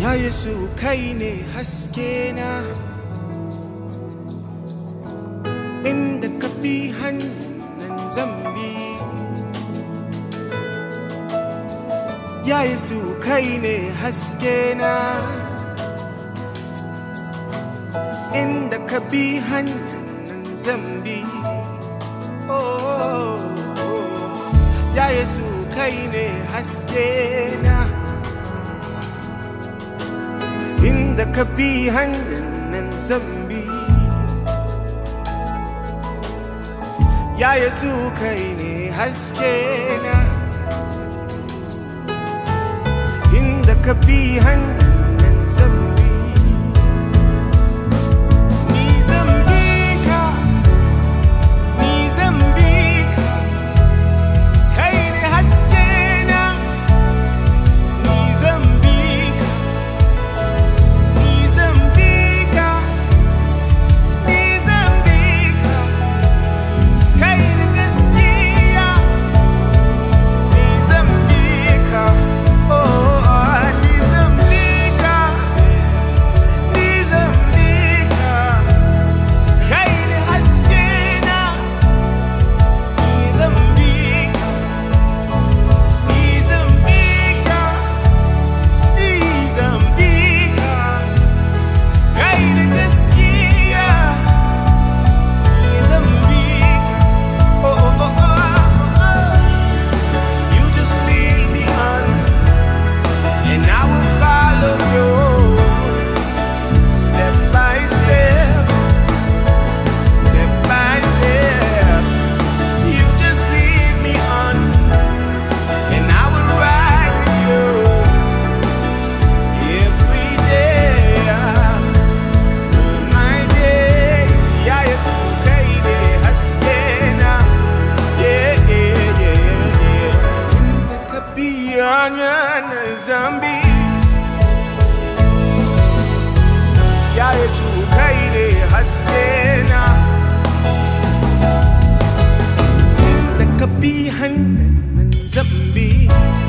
ya yesu kai ne haske na inda ka bi hannun zambi ya yesu kai ne haske na inda ka bi hannun zambi oh, ya yesu kai ne haske na inda ka bi hannun zambi ya yesu kai ne haske na inda ka bi hannun zambi ni zambi ka ni zambi ka kai ne haske na ni zambi ka Nizambika, Nizambika, kai da gaskiya. Nizambika, oh, Nizambika, Nizambika, kai da haske na. Nizambika, Nizambika, Nizambika. Kai da gaskiya Mozambique oh, oh, oh, oh, oh. You just lead me on And I will follow you Step by step Step by step You just lead me on And I will ride with you Every day my days, ya Yesu kai ne haske na. Yeah, yeah, yeah, yeah. Inda ka biya na zambi. Ya Yesu kai ne haske na. Inda ka bi hannun zambi.